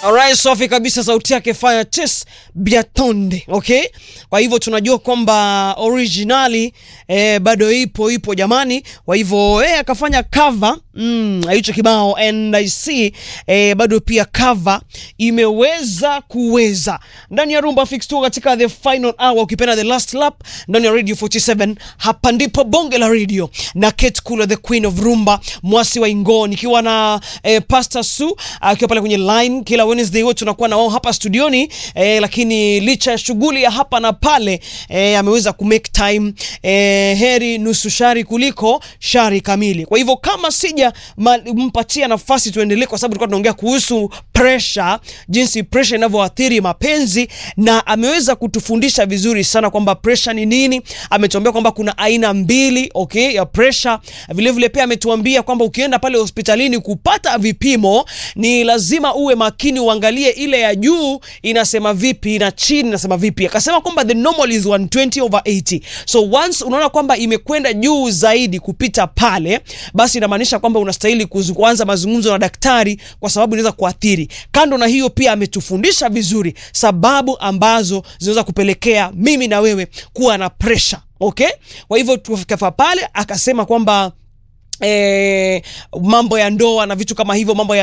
Alright, safi kabisa, sauti yake Fire Chess Biatonde. Okay, kwa hivyo tunajua kwamba originali eh, bado ipo ipo jamani. Kwa hivyo eh, akafanya cover mm, hicho kibao and I see eh, bado pia cover imeweza kuweza ndani ya Rumba Fix tu katika the final hour, ukipenda the last lap ndani ya Radio 47. Hapa ndipo bonge la radio na Kate Kula, the queen of rumba, mwasi wa Ingoni, ikiwa na eh, Pastor Su akiwa pale kwenye line kila Wednesday wote tunakuwa na wao hapa studioni eh, lakini licha ya shughuli ya hapa na pale eh, ameweza ku make time eh, heri nusu shari kuliko shari kamili. Kwa hivyo kama sija ma- mpatia nafasi tuendelee, kwa sababu tulikuwa tunaongea kuhusu pressure, jinsi pressure inavyoathiri mapenzi, na ameweza kutufundisha vizuri sana kwamba pressure ni nini. Ametuambia kwamba kuna aina mbili okay, ya pressure. Vile vile pia ametuambia kwamba ukienda pale hospitalini kupata vipimo ni lazima uwe makini, uangalie ile ya juu inasema vipi na chini inasema vipi. Akasema kwamba the normal is 120 over 80, so once unaona kwamba imekwenda juu zaidi kupita pale, basi inamaanisha kwamba unastahili kuzu- kuanza mazungumzo na daktari, kwa sababu inaweza kuathiri. Kando na hiyo, pia ametufundisha vizuri sababu ambazo zinaweza kupelekea mimi na wewe kuwa na pressure. Okay, kwa hivyo tukafika pale akasema kwamba eh, mambo ya ndoa na vitu kama hivyo, mambo ya